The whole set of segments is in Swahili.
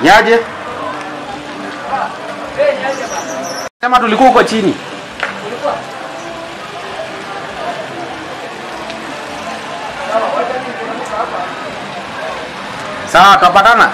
Nyaje? Sema tulikuwa huko chini. Sawa, tutapatana.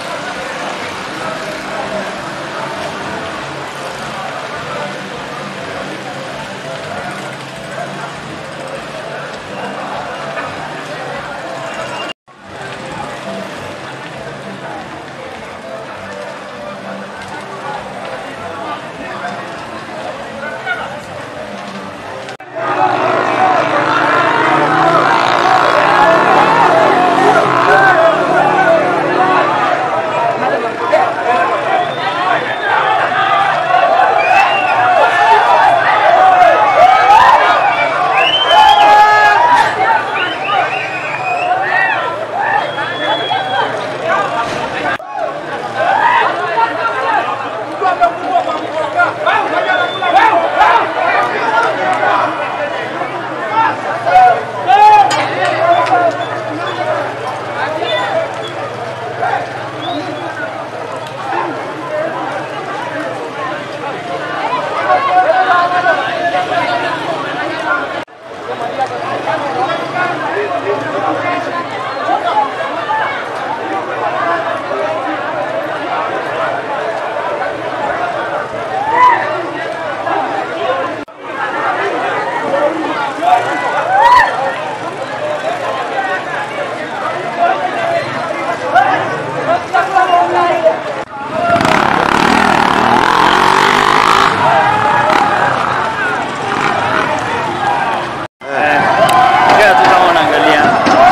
Ongea tu kama unaangalia.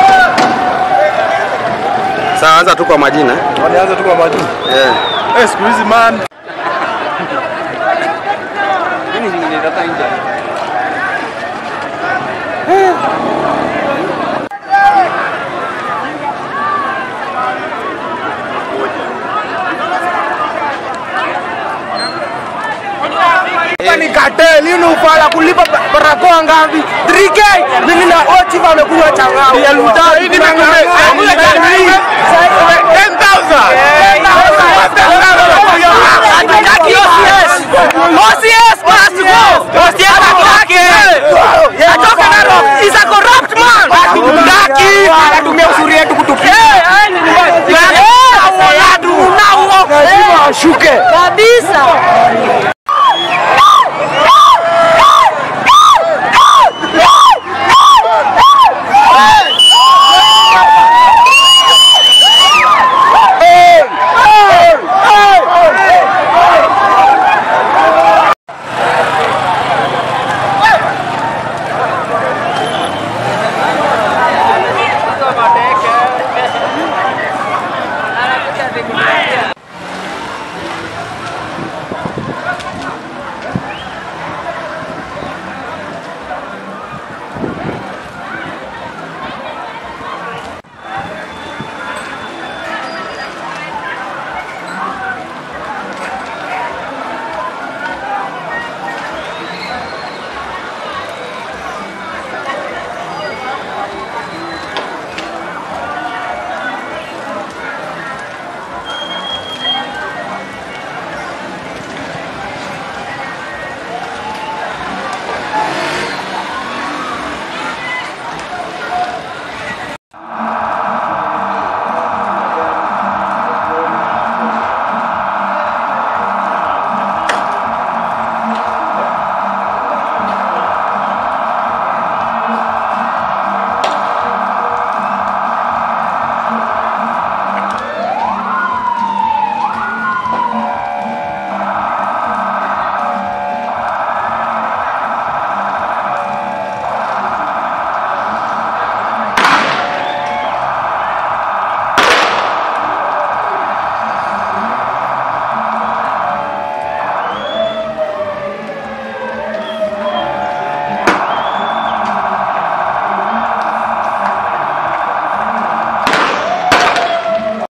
Sawa, anza tu kwa majina. Walianza tu kwa majuu. Yeah. Eh, siku hizi man. Nini zingine tata nje? Ni cartel, hii ni ufala kulipa ba- barakoa ngapi? 3K. Mimi na Ochi wamekunywa changao. Ya luta. Hii ni mimi. 10,000. OCS must go. OCS atake. Atoke Narok. He's a corrupt man. Hatutaki. Anatumia usuri yetu kutupia. Eh, eh, ni- Eh, watu unao. Lazima washuke.